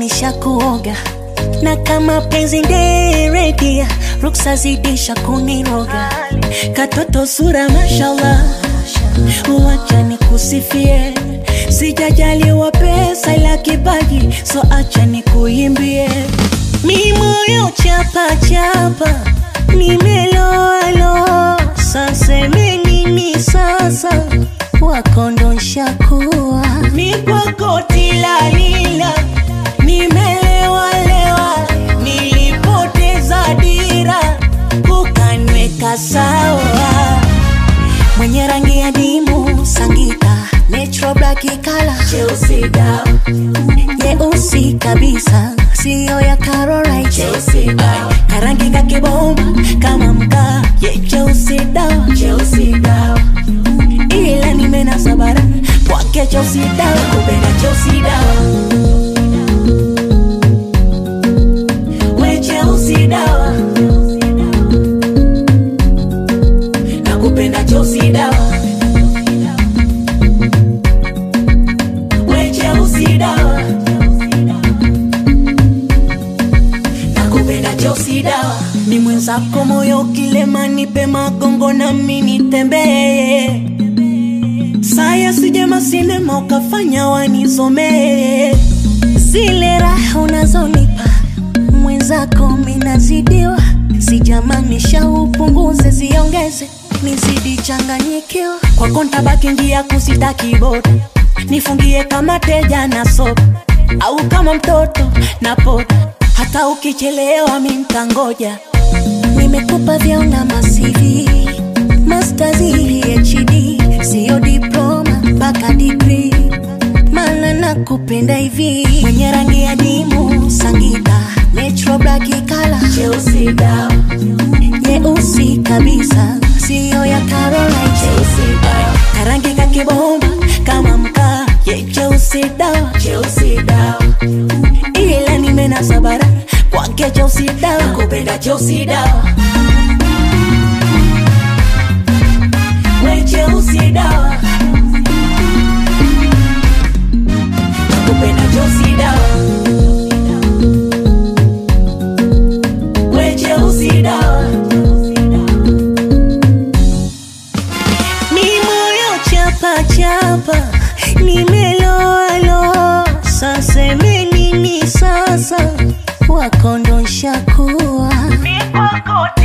nishakuoga na kama penzi nderedia ruksa zidisha kuniroga katoto sura mashallah uwacha nikusifie sijajaliwa pesa ila kipaji so acha nikuimbie mi moyo chapa chapa nimeloalo saseme nini sasa wakondosha kuwa mi kwako tilalila nimelewalewa nilipoteza dira ukanweka sawa mwenye rangi ya dimu sangita natural black kala Chelsea down, nyeusi kabisa siyo ya Carolite Chelsea down, karangi kakibomba kama mkaa ye cheusi dawa Chelsea down, ila nimenasa bara kwake cheusi dawa kupenda Chelsea down. We Chelsea dawa, nakupenda Chelsea dawa. We Chelsea dawa, nakupenda Chelsea dawa. ni mwenzako moyo kilema nipe magongo na mimi nitembee saya sijema sinema ukafanya wanizomee zile raha unazonipa mwenzako minazidiwa sijamanisha upunguze ziongeze nizidi changanyikiwa kwako ntabaki njia kusitaki boda nifungie kama teja na sopa au kama mtoto na poda hata ukichelewa mi ntangoja nimekupa vyauna masivi mastazi hd siyo diploma mpaka digri mana nakupenda hivi mwenye rangi ya dimu sangita natural black kala Chelsea down, nyeusi kabisa siyo ya Caroline Chelsea down, karangi kakibomba kama mkaa ye cheusi dawa Chelsea down, ila nimenasa bara kwake cheusi dawa nakupenda Chelsea dawa. We Chelsea dawa, nakupenda Chelsea dawa. We Chelsea dawa, mi moyo chapa chapa nimeloalo saseme nini sasa wakondosha kuwa mi kwako